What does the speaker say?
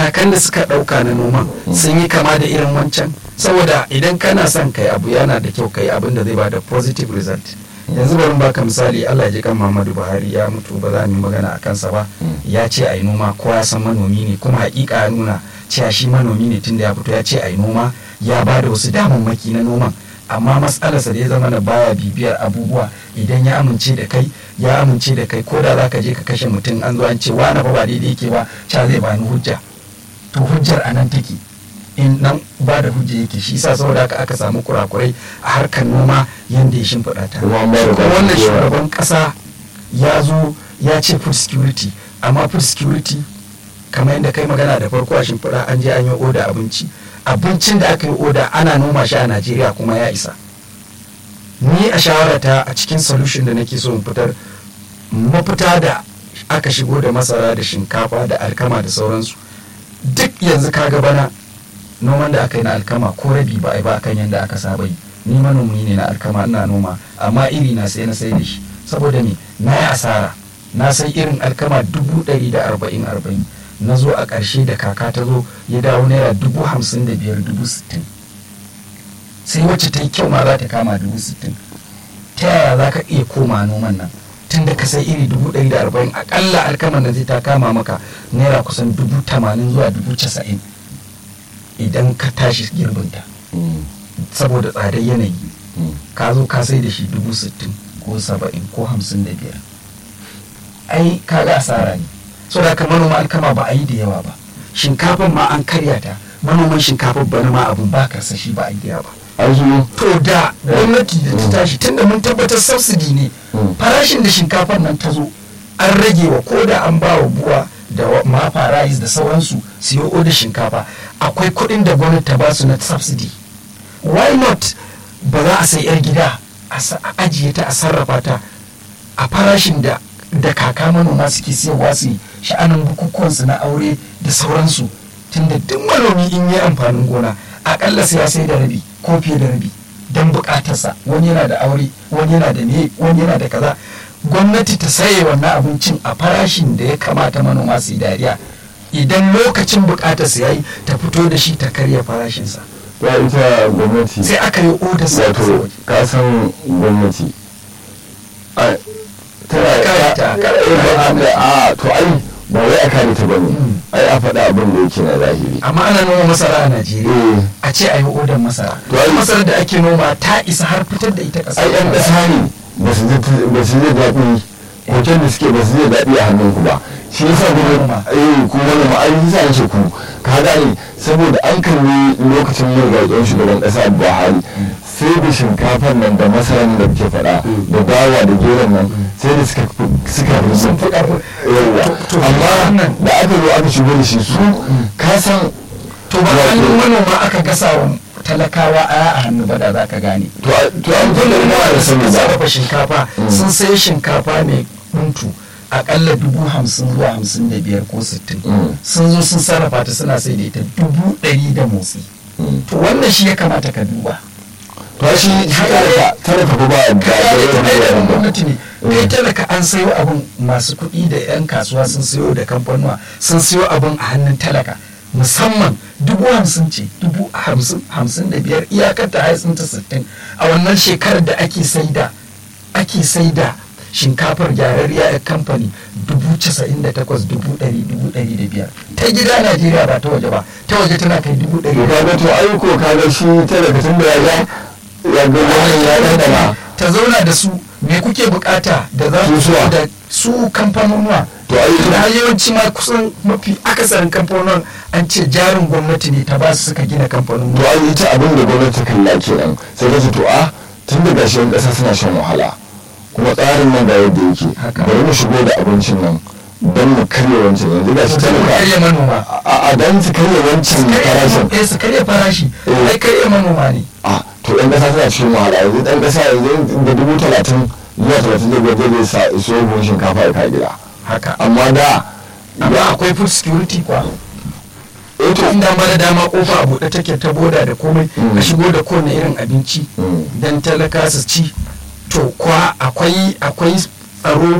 matakan da suka ɗauka na noman sun yi kama da irin wancan saboda idan kana son kai abu yana da kyau kai abin da zai bada positive result yanzu bari baka misali Allah ya ji kan Muhammadu Buhari ya mutu ba za mu yi magana a kansa ba ya ce a yi noma kowa ya san manomi ne kuma hakika ya nuna cewa shi manomi ne tunda ya fito ya ce a yi noma ya ba da wasu damammaki na noman amma matsalarsa da ya zama na baya bibiyar abubuwa idan ya amince da kai ya amince da kai ko da za ka je ka kashe mutum an zo an ce wani fa ba daidai yake ba ca zai bani hujja to hujjar a nan take in nan ba da hujja yake shi sa saboda haka aka samu kurakurai a harkar noma yadda ya shimfiɗa ta Kuma an ba da Shi kuma wannan gaskiya. shugaban ƙasa ya zo ya ce food security amma food security kamar yadda kai magana da farko a shimfiɗa an je an yi oda abinci abincin da aka yi oda ana noma shi a najeriya kuma ya isa ni a shawarata a cikin solution da nake so in fitar mafita da aka shigo da masara da shinkafa da alkama da sauransu duk yanzu kaga bana noman da aka yi na alkama ko rabi ba a yi ba kan yadda aka saba yi ni manomi ne na alkama ina noma amma iri na sai na sai da shi saboda me na yi asara na sai irin alkama dubu ɗari da arba'in arba'in na zo a ƙarshe da kaka ta zo ya dawo naira dubu hamsin da biyar dubu sittin sai wacce ta yi kyau ma za ta kama dubu sittin ta yaya za ka iya koma noman nan tun da ka sai iri dubu ɗari da arba'in aƙalla alkaman da zai ta kama maka naira kusan dubu tamanin zuwa dubu casa'in idan ka tashi girbinta saboda tsadar yanayi ka zo ka sai da shi dubu sittin ko saba'in ko hamsin da biyar ai ka ga asara ne so da haka manoma alkama ba a yi da yawa ba shinkafan ma an karya ta manoman shinkafan bana ma abun ba karsashi ba a yi da yawa ba an zo to da gwamnati da ta tashi tunda mun tabbatar subsidy ne Mm. farashin da shinkafar nan ta zo an rage wa ko da an ba wa buwa da wa- mafa rice da sauransu siyo oda shinkafa akwai kuɗin da gwamnati ta ba su na subsidy why not ba za a sai yar gida a sa- a ajiye ta a sarrafa ta a farashin da da kaka manoma suke siyarwa su yi sha'anin bukukuwansu na aure da sauransu tunda duk manomi in yi amfanin gona akalla sai ya sai da rabi ko fiye da rabi don bukatarsa wani yana da aure wani yana da me wani yana da kaza gwamnati ta saye wannan abincin a farashin da ya kamata manoma su yi dariya idan lokacin bukatarsa ya yi ta fito da shi ta karya farashinsa ya ita gwamnati sai aka yi odar sa a ƙasar wato waje. ka san gwamnati a tana Kare ta, kare Eh, ba- ta. a a, to ai ba wai a kare ta bane Mm. ai a faɗa abin da yake na zahiri amma ana noma masara a najeriya Eh. a ce a yi odar masara To ai- masarar da ake noma ta isa har fitar da ita ƙasa ai yan ƙasa ne ba su ji ba su ji daɗi hoton da suke ba su ji daɗi a hannunku ba shi yasa Manoma. kuma eh ku wani ma an yi sa ce ku ka gane saboda an kalli lokacin murgaƙen shugaban ƙasa Buhari sai da shinkafar nan da masaran da kuke faɗa da dawa da geron nan sai da suka suka sun fi ƙarfi yawa To- to amma wannan- da aka zo aka shigo da shi su ka san to ba Wato- hannun manoma aka gasa wa talakawa aya a hannu ba da za ka gane to a- to an gwamnati gwada da da sun sani ba sarrafa shinkafa sun sai shinkafa mai muntu akalla dubu hamsin zuwa hamsin da biyar ko sittin Mm. sun zo sun sarrafa ta suna sai da ita dubu ɗari da motsi Mm. to wannan shi ya kamata ka duba to shi shi talaka talaka ba ba kaya da ta ɗaya da ba gwamnati ne kai talaka an sayo abin masu kuɗi da 'yan kasuwa sun sayo da kamfanuwa sun sayo abin a hannun talaka musamman dubu hamsin ce dubu hamsin hamsin da biyar iyakar ta haisun ta sittin a wannan shekarar da ake saida ake saida shinkafar gyararriya a kamfani dubu casa'in da takwas dubu ɗari dubu ɗari da biyar ta gida najeriya ba ta waje ba ta waje tana kai dubu ɗari to da kaga to ai ko kaga shi talaka tun da ya ga ya ga wannan ya dandana ta zauna da su me kuke bukata da za Su su suwa? da su kamfanonuwa To ai ita- da yawanci ma kusan mafi akasarin kamfanonuwan an ce jarin gwamnati ne ta ba su suka gina to kamfanonuwa ai ita abin da gwamnati ta kalla kenan sai ta ce to a tun da gashi yan kasa suna shan wahala kuma tsarin nan ga yadda yake Haka. bari mu shigo da abincin nan don mu karya wancan yanzu gashi su karya talaka manoma a a dan su karya wancan farashin eh su karya farashi Eh. ai karya manoma ne a to yan kasa suna cikin wahala yanzu dan kasa yanzu da dubu talatin zuwa talatin da biyar zai sa iso buhun shinkafa ya kai gida haka amma da amma akwai food security kwa eh to inda ma da dama kofa a buɗe take ta boda da komai Mm. a shigo da kowane irin abinci Mm. dan talaka su ci to kwa akwai akwai tsaro